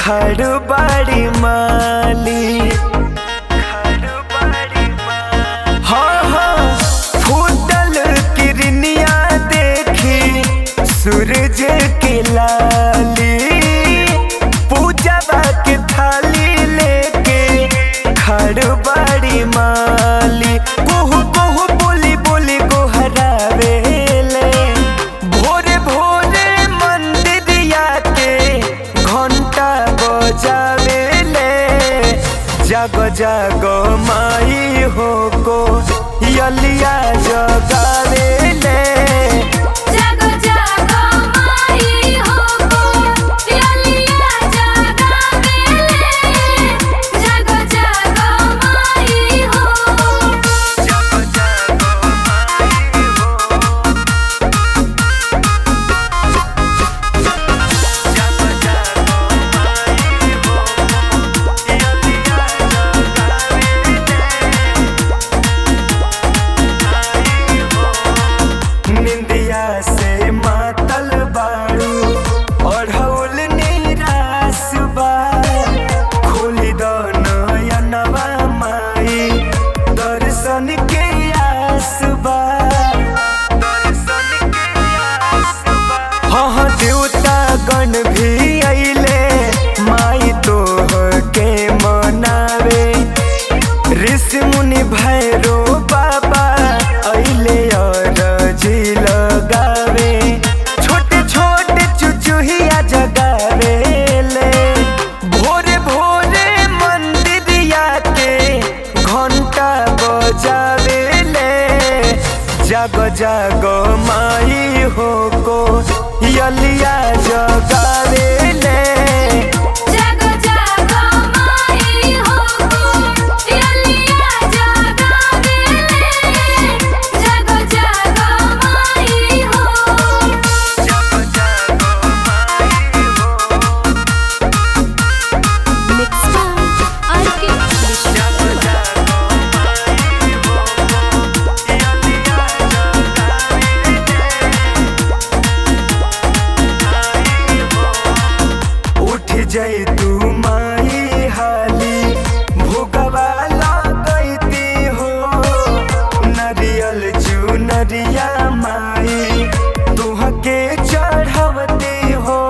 खड़ बाड़ी माली हाँ हाँ फूटल किरनिया देखी सूरज के लाली पूजवा के थाली लेके खड़ बाड़ी माली कुहू कुहू बोली बोली गोहरावेले भोरे भोरे मंदिरिया के घंटा बजावेले जागो जागो माई हो को यलिया जगावेले जागो जागो माई हो को पियलिया जगावेले जागो जागो माई हो जागो जागो माई हो जागो जागो माई हो यलिया जगावेले निंदिया से मातल बाड़ू ओढ़ौल निराश बा खोली दो नयनवा माई दर्शन के आस बा दर्शन के आस बा हाँ हाँ देवता गण भी अइले माई तोह के मनावे ऋषि मुनि भैरो बाबा अइले अरजी लगावे छोटे छोटे चुचुहिया जगावे ले भोरे भोरे मंदिरिया के घंटा बजावे ले जागो जागो माई हो को यलिया जगावे ले जागो जागो माई हो को पियलिया जगावेले जागो जागो माई हो जागो जागो माई हो मिक्स बाय आरके जागो जागो माई हो यलिया जगावे उठ जाई तू माई हाली भोगवा लगैती हो नरियल चू नरिया माई तुहके चढ़वती हो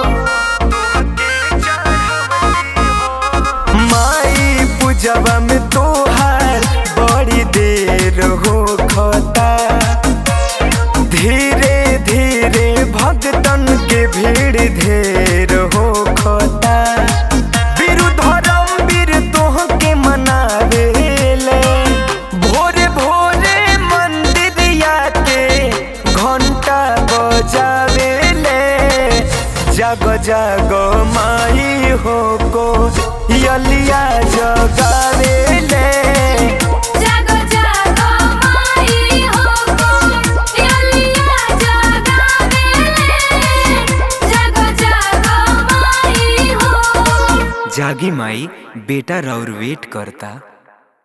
माई पूजवा में तोहार बड़ी देर हो खता धीरे धीरे भक्तन के भीड़ ढेर हो खोता वीर धर्म वीर तोह के मनावेले भोरे भोरे मंदिरिया के घंटा बजावेले जागो जागो माई हो को यलिया जगावेले जागो जागो माई हो को पियलिया जगावेले जागो जागो माई हो जागी माई बेटा रौर वेट करता